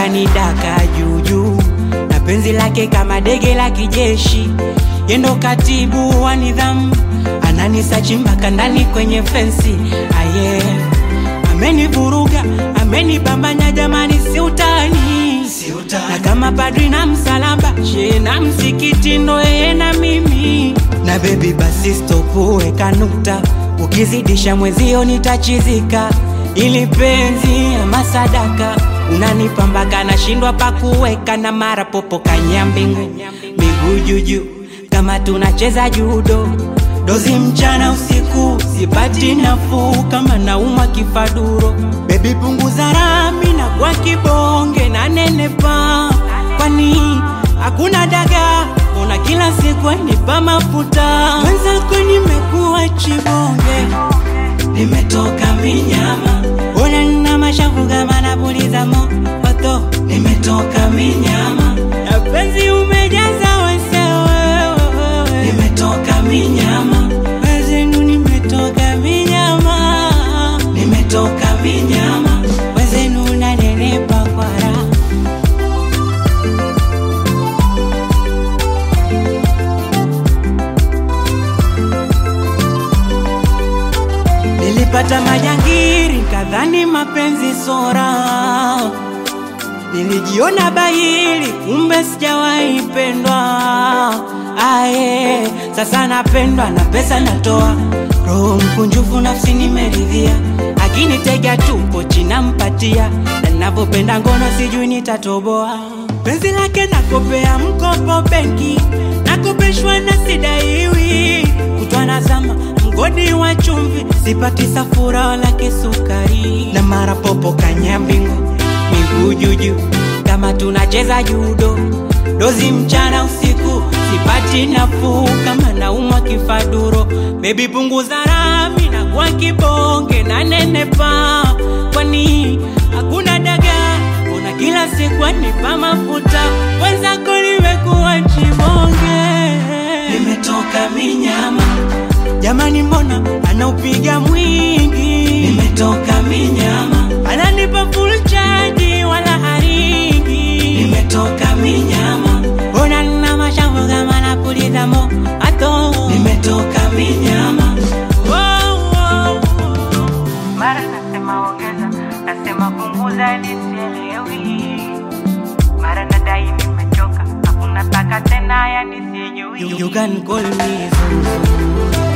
ananidaka juujuu na penzi lake kama dege la kijeshi yendo katibu wa nidhamu ananisachi mpaka ndani kwenye fensi aye amenivuruga amenibambanya jamani si utani na kama padri na msalaba she na msikiti ndo yeye na mimi na bebi basi stopu weka nukta ukizidisha mwezio nitachizika ili penzi ama sadaka unanipambaka nashindwa pakuweka na mara popo kanyambingu miguu juju kama tunacheza judo dozi mchana usiku sipati nafuu kama naumwa kifaduro bebi punguza rami na kwa kibonge na nenepa kwani hakuna daga una kila siku nipa mafuta mwenzako nimekuwa chibonge nimetoka minyama ona nina mashavu kama napuliza moto nimetoka minyama na penzi umejaza wesewewe nimetoka minyama wezenu nimetoka minyama nimetoka minyama wezenu nanenepa kwa raha Nilipata majangiri kadhani mapenzi sora, nilijiona bahili kumbe sijawahi pendwa. Aye, sasa napendwa na pesa natoa, roho mkunjufu nafsi nimeridhia, akinitega tupo china mpatia, na ninavyopenda ngono sijui nitatoboa. Penzi lake nakopea mkopo benki, nakopeshwa na sidaiwi, kutwa nazama mgodi wa chumvi, sipati safura wala kisukari, na mara popo kanyambingu, miguu juju kama tunacheza judo, dozi mchana usiku, sipati nafuu kama naumwa kifaduro. Bebi punguza rami na kwa kibonge na nenepa, kwani hakuna daga una kila siku anipa mafuta, wenzako nimekuwa chibonge, nimetoka minyama Jamani, mbona anaupiga mwingi? Nimetoka minyama, ananipa full charge wala haringi. Nimetoka minyama, mbona nina mashavu kama napuliza moto? Nimetoka minyama. Oh, oh, oh. mara nasema ongeza, nasema punguza, nisielewi. Mara nadai nimechoka, hakuna taka tena, yani sijui. You, you can call me Zuzu.